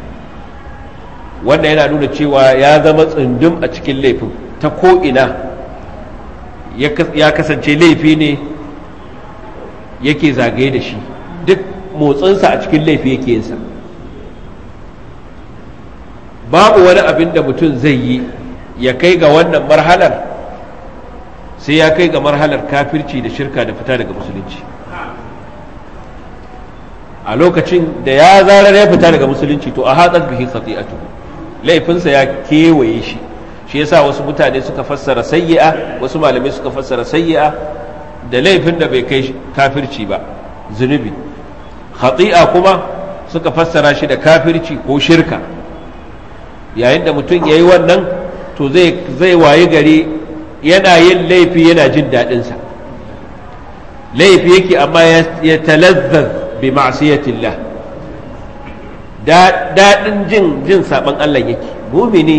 wanda yana nuna cewa ya zama tsundum a cikin laifin ta ko'ina ya kasance laifi ne yake zagaye da shi duk motsinsa a cikin laifi yake yinsa babu wani abin da mutum zai yi ya kai ga wannan marhalar sai ya kai ga marhalar kafirci da shirka da fita daga musulunci a lokacin da ya zarar ya fita daga musulunci to a hatsar bihi khati'atuhu laifinsa ya kewaye shi shi yasa wasu mutane suka fassara sayyi'a wasu malamai suka fassara sayyi'a da laifin da bai kai kafirci ba zunubi khati'a kuma suka fassara shi da kafirci ko shirka yayin da mutum ya yi wannan to zai wayi gari yana yin laifi yana jin daɗinsa laifi yake amma ya talazzaz bi ma'siyatillah daɗin jin jin saɓan Allah yake mumini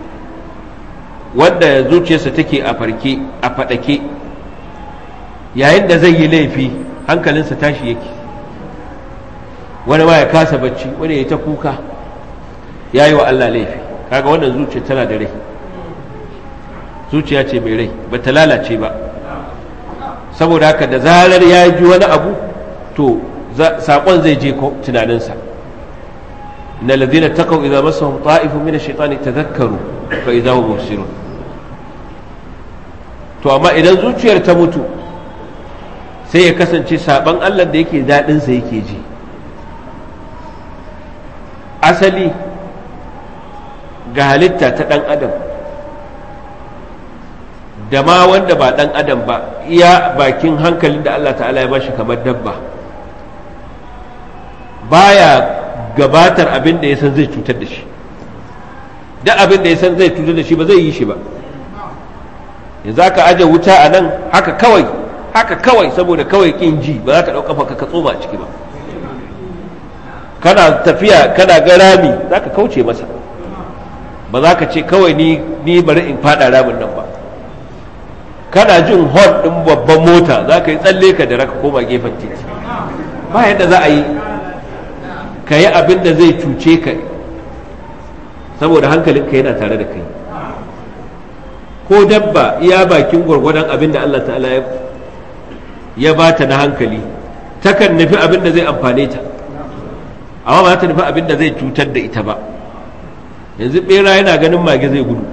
wanda zuciyarsa take a farke a faɗake yayin da zai yi laifi hankalinsa tashi yake wani ma ya kasa bacci wani ya ta kuka ya yi wa Allah laifi kaga wannan zuciya tana da rai zuciya ce mai rai ba ta lalace ba saboda haka da zarar ya ji wani abu to saƙon zai je tunaninsa na ladina taqaw idza massahum ta'ifun min ash-shaytani tadhakkaru fa idza hum mubsirun to amma idan zuciyar ta mutu sai ya kasance saban Allah da yake daɗin sa yake ji asali ga halitta ta ɗan adam da ma wanda ba ɗan adam ba iya bakin hankalin da Allah ta'ala ya bashi kamar dabba baya gabatar abin da ya san zai cutar da shi duk abin da ya san zai cutar da shi ba zai yi shi ba yanzu aka aje wuta a nan haka kawai haka kawai saboda kawai kin ji ba za ka ɗauka fa ka tsoma a ciki ba kana tafiya kana ga rami za ka kauce masa ba za ka ce kawai ni ni bari in fada ramin nan ba kana jin hon ɗin babban mota za ka yi tsalle ka da raka koma gefen titi ba yadda za a yi ka yi abin da zai cuce ka saboda hankalinka yana tare da kai ko dabba iya bakin gwargwadon abin da Allah ta'ala ya ba ta na hankali takan nufi abin da zai amfane ta amma ba ta nufi abin da zai cutar da ita ba yanzu bera yana ganin mage zai gudu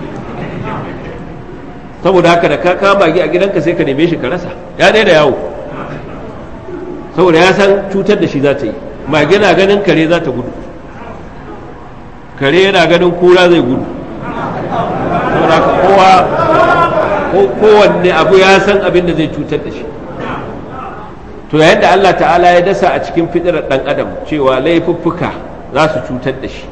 saboda haka da ka kama mage a gidanka sai ka neme shi ka rasa ya daina yawo saboda ya san cutar da shi za ta yi mage na ganin kare za ta gudu kare yana ganin kura zai gudu saboda haka kowa kowanne abu ya san abin da zai cutar da shi to yayin da Allah ta'ala ya dasa a cikin fitirar dan adam cewa laifuffuka za su cutar da shi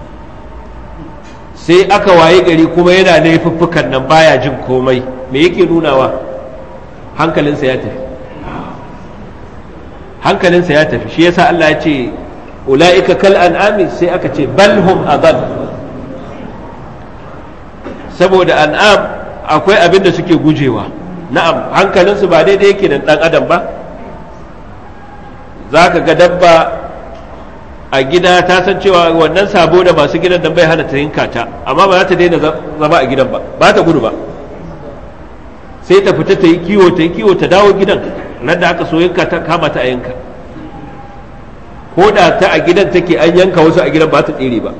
sai aka waye gari kuma yana laifuffukan nan baya jin komai me yake nunawa hankalinsa ya tafi hankalinsa ya tafi shi yasa Allah ya ce ula'ika kal an'ami sai aka ce balhum adall saboda an'am akwai abin da suke gujewa na'am hankalinsu ba daidai yake da dan adam ba za ka ga dabba a gida ta san cewa wannan sabo da masu gidan nan bai hana ta yinka ta amma ba za ta daina zama a gidan ba ba ta gudu ba sai ta fita ta yi kiwo ta yi kiwo ta dawo gidan nan da aka so yanka ta kama ta a yanka ko da ta a gidan take an yanka wasu a gidan ba ta tsere ba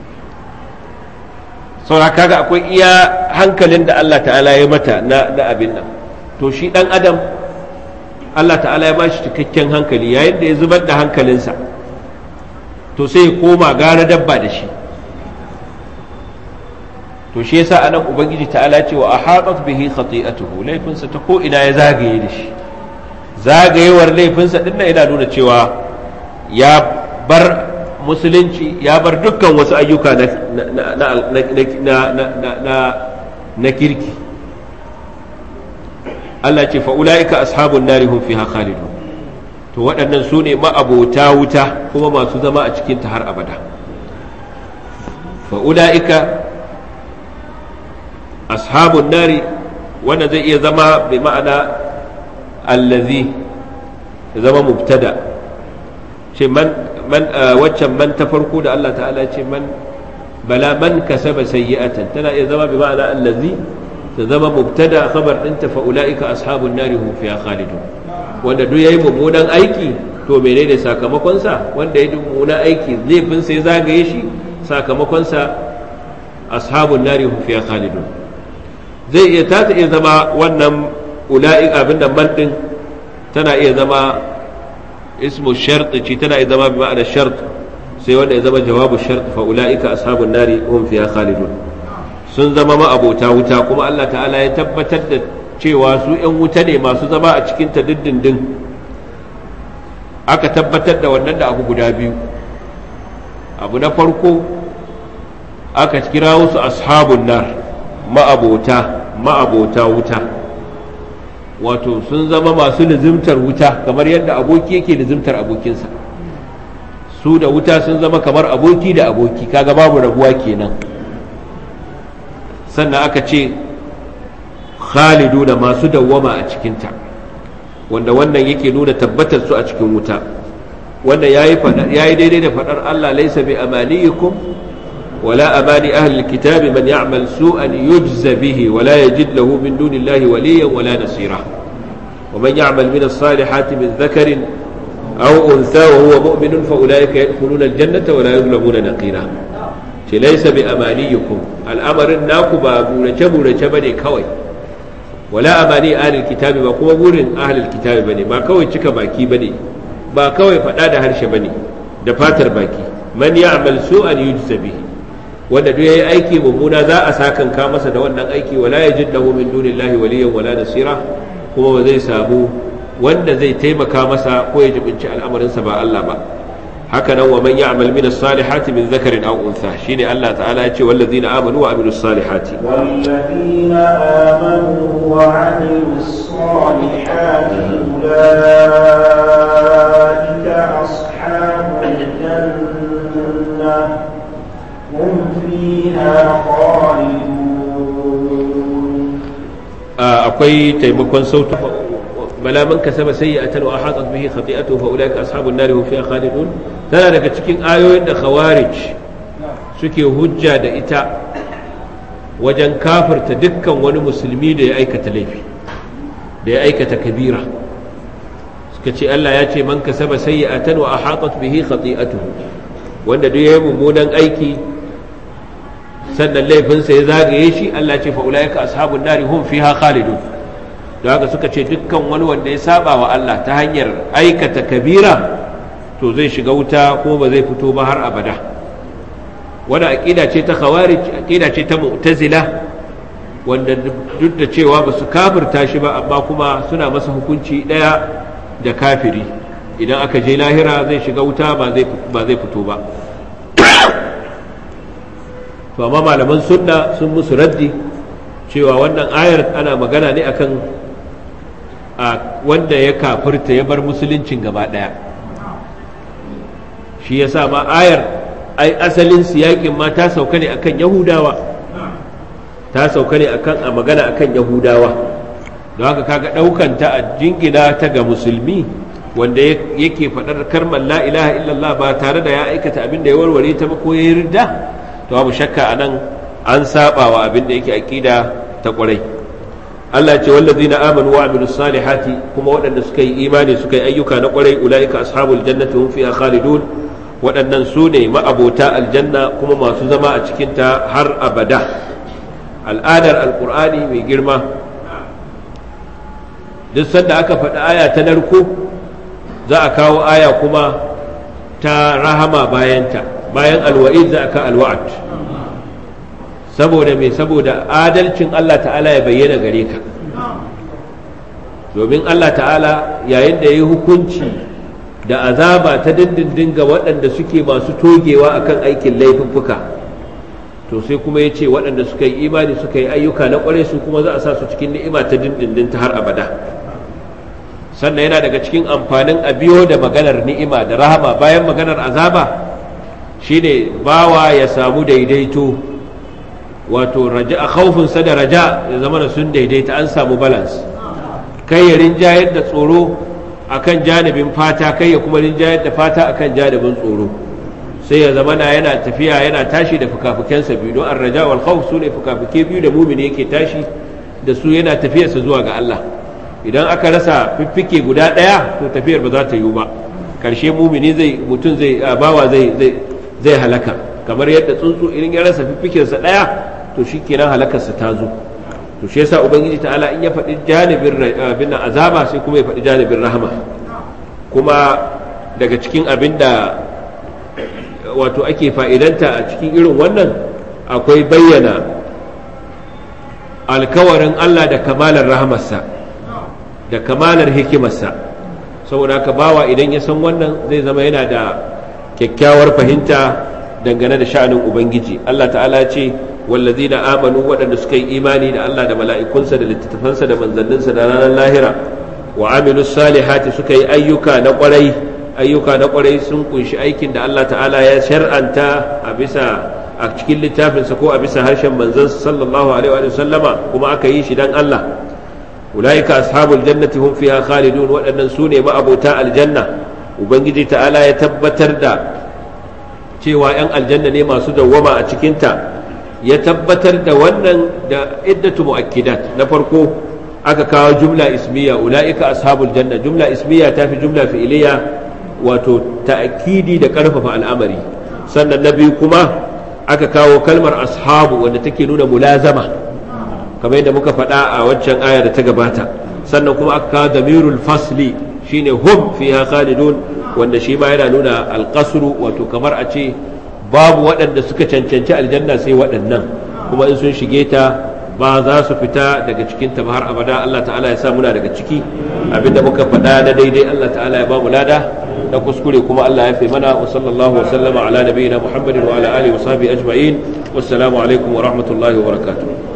saura kaga akwai iya hankalin da Allah ta'ala ya mata na abin nan to shi dan adam Allah ta'ala ya ba shi cikakken hankali yayin da ya zubar da hankalinsa to sai ya koma gara dabba da shi to shi yasa anan ubangiji ta'ala ce wa ahatat bihi khati'atuhu laifinsa ta ko ina ya zagaye da shi zagayewar laifinsa din nan yana nuna cewa ya bar musulunci ya bar dukkan wasu ayyuka na kirki Allah ce fa'ula'ika ashabun nari hun fiha khalidun to waɗannan su ne ma'abota wuta kuma masu zama a cikinta har abada fa'ula'ika ashabun nari wanda zai iya zama bi ma'ana allazi zama mubtada ce man waccan man ta farko da Allah ta'ala ce man bala man kasaba sayyi'atan tana iya zama bi ma'ana allazi ta zama mubtada khabar ɗinta fa ulaika ashabun nari hum fiha khalidun wanda duk yayi mummunan aiki to menene sakamakon sa wanda yayi mummunan aiki laifin sai zagaye shi sakamakon sa ashabun nari hum fiha khalidun zai iya ta iya zama wannan ulaika abin da man din tana iya zama ismu shart ce tana iya zama bi ma'ana shart sai wanda ya zama jawabu shart fa ulaika ashabun nari hum fiha khalidun sun zama ma'abota wuta kuma Allah ta'ala ya tabbatar da cewa su 'yan wuta ne masu zama a cikin ta dindindin aka tabbatar da wannan da abu guda biyu abu na farko aka kira wasu ashabun nar ma'abota ma'abota wuta wato sun zama masu lizimtar wuta kamar yadda aboki yake lizimtar abokinsa su da wuta sun zama kamar aboki da aboki kaga babu rabuwa kenan sannan aka ce khalidu da masu dawwama a cikinta wanda wannan yake nuna tabbatar su a cikin wuta wanda ya yi daidai da faɗar Allah laisa bi amaniyikum wala amani ahli kitabi man ya'mal su'an yujza bihi wala yajid lahu min dunillahi waliyan wala nasira wa man ya'mal min as-salihati min dhakarin aw untha wa huwa mu'minun fa ulaika yadkhuluna al-jannata wa la yuzlamuna naqira ce laisa bi amaniyikum al'amarin naku ba burace burace bane kawai wala amani ahlul kitabi ba kuma burin ahlul kitabi bane ba kawai cika baki bane ba kawai faɗa da harshe bane da fatar baki man ya'mal su'an yujza bihi wanda duk yayi aiki mummuna za a sakan ka masa da wannan aiki wala yajid lahu min dunillahi waliyyan wala nasira kuma ba zai samu wanda zai taimaka masa ko ya jibinci al'amarinsa ba Allah ba haka nan wa man ya'mal min as-salihati min dhakarin aw untha shine Allah ta'ala ya ce wallazina amanu wa amilus salihati والذين آمنوا وعملوا الصالحات أولئك أصحاب الجنة هم فيها خالدون akwai taimakon sautu bala man kasaba sayyi'atan wa ahatat bihi khati'atuhu fa ulaika ashabun nar hum fiha khalidun tana daga cikin ayoyin da khawarij suke hujja da ita wajen kafirta dukkan wani musulmi da ya aikata laifi da ya aikata kabira suka ce Allah ya ce man kasaba sayyi'atan wa ahatat bihi khati'atuhu wanda duk yayi mummunan aiki sannan laifinsa ya zagaye shi Allah ce fa ulaika ashabun nar hum fiha khalidun da haka suka ce dukkan wani wanda ya saba wa Allah ta hanyar aikata kabira to zai shiga wuta kuma ba zai fito ba har abada wani aƙida ce ta khawarij aƙida ce ta mu'tazila wanda duk da cewa ba su kafirta shi ba amma kuma suna masa hukunci ɗaya da kafiri idan aka je lahira zai shiga wuta ba zai fito ba to amma malaman sunna sun musu raddi cewa wannan ayar ana magana ne akan a wanda ya kafirta ya bar musuluncin gaba ɗaya shi ya sa ma ayar ai asalin siyakin ma ta sauka ne akan yahudawa ta sauka ne akan a magana akan yahudawa don haka kaga ɗaukan ta a jingina ta ga musulmi wanda yake faɗar karmar la ilaha illallah ba tare da ya aikata abin da ya warware ta ba ko ya yarda to babu shakka anan an saba wa abin da yake aƙida ta ƙwarai Allah ce wallazina amanu wa amilus salihati kuma waɗanda suka yi imani suka yi ayyuka na ƙwarai ulaika ashabul jannati hum fiha khalidun waɗannan su ne ma'abota aljanna kuma masu zama a cikin ta har abada al'adar alqur'ani mai girma duk sanda aka faɗi aya ta narko za a kawo aya kuma ta rahama bayanta bayan alwa'id za a ka alwa'ad saboda mai saboda adalcin Allah ta'ala ya bayyana gare ka domin Allah ta'ala yayin da ya yi hukunci da azaba ta dindindin ga waɗanda suke masu togewa akan aikin laifuffuka to sai kuma ya ce waɗanda suka yi imani suka yi ayyuka na ƙwarai su kuma za a sa su cikin ni'ima ta dindindin ta har abada sannan yana daga cikin amfanin a biyo da maganar ni'ima da rahama bayan maganar azaba shine bawa ya samu daidaito wato raja a khaufinsa da raja ya zama da sun daidaita an samu balance kai ya rinjayar da tsoro akan janibin fata kai ya kuma rinjayar da fata akan janibin tsoro sai ya zama na yana tafiya yana tashi da fukafukensa biyu don an raja wal khawf su ne fukafuke biyu da mumini yake tashi da su yana tafiyarsa zuwa ga Allah idan aka rasa fiffike guda ɗaya to tafiyar ba za ta yiwu ba karshe mumini zai mutum zai bawa zai zai halaka kamar yadda tsuntsu idan ya rasa fiffikensa ɗaya to shi kenan halakarsa ta zo to shi yasa ubangiji ta'ala in ya faɗi janibin abin nan azaba sai kuma ya faɗi janibin rahama kuma daga cikin abin da wato ake fa'idanta a cikin irin wannan akwai bayyana alkawarin Allah da kamalar rahamarsa da kamalar hikimarsa saboda haka bawa idan ya san wannan zai zama yana da kyakkyawar fahimta dangane da sha'anin ubangiji Allah ta'ala ce wallazina amanu waɗanda suka yi imani da Allah da mala'ikunsa da littattafansa da manzanninsa da ranar lahira wa amilu salihati suka yi ayyuka na ƙwarai ayyuka na ƙwarai sun kunshi aikin da Allah ta'ala ya shar'anta a bisa a cikin littafinsa ko a bisa harshen manzansa sallallahu alaihi wa sallama kuma aka yi shi dan Allah ulaika ashabul jannati hum fiha khalidun waɗannan su ne ma'abota aljanna ubangiji ta'ala ya tabbatar da cewa 'yan aljanna ne masu dawwama a cikinta ya tabbatar da wannan da iddatu mu'akkidat na farko aka kawo jumla ismiya ula'ika ashabul janna jumla ismiya ta fi jumla fi'iliya wato ta'kidi da karfafa al'amari sannan na biyu kuma aka kawo kalmar ashabu wanda take nuna mulazama kamar yadda muka faɗa a waccan aya da ta gabata sannan kuma aka kawo damirul fasli shine hum fiha khalidun wanda shi ma yana nuna alƙasru wato kamar a ce babu waɗanda suka cancanci aljanna sai waɗannan kuma in sun shige ta ba za su fita daga cikin ta har abada Allah ta'ala ya sa muna daga ciki abinda muka faɗa na daidai Allah ta'ala ya ba mu lada na kuskure kuma Allah ya fi mana wa sallallahu wa sallama ala nabiyina Muhammadin wa ala alihi wa sahbihi ajma'in wassalamu alaikum wa rahmatullahi wa barakatuh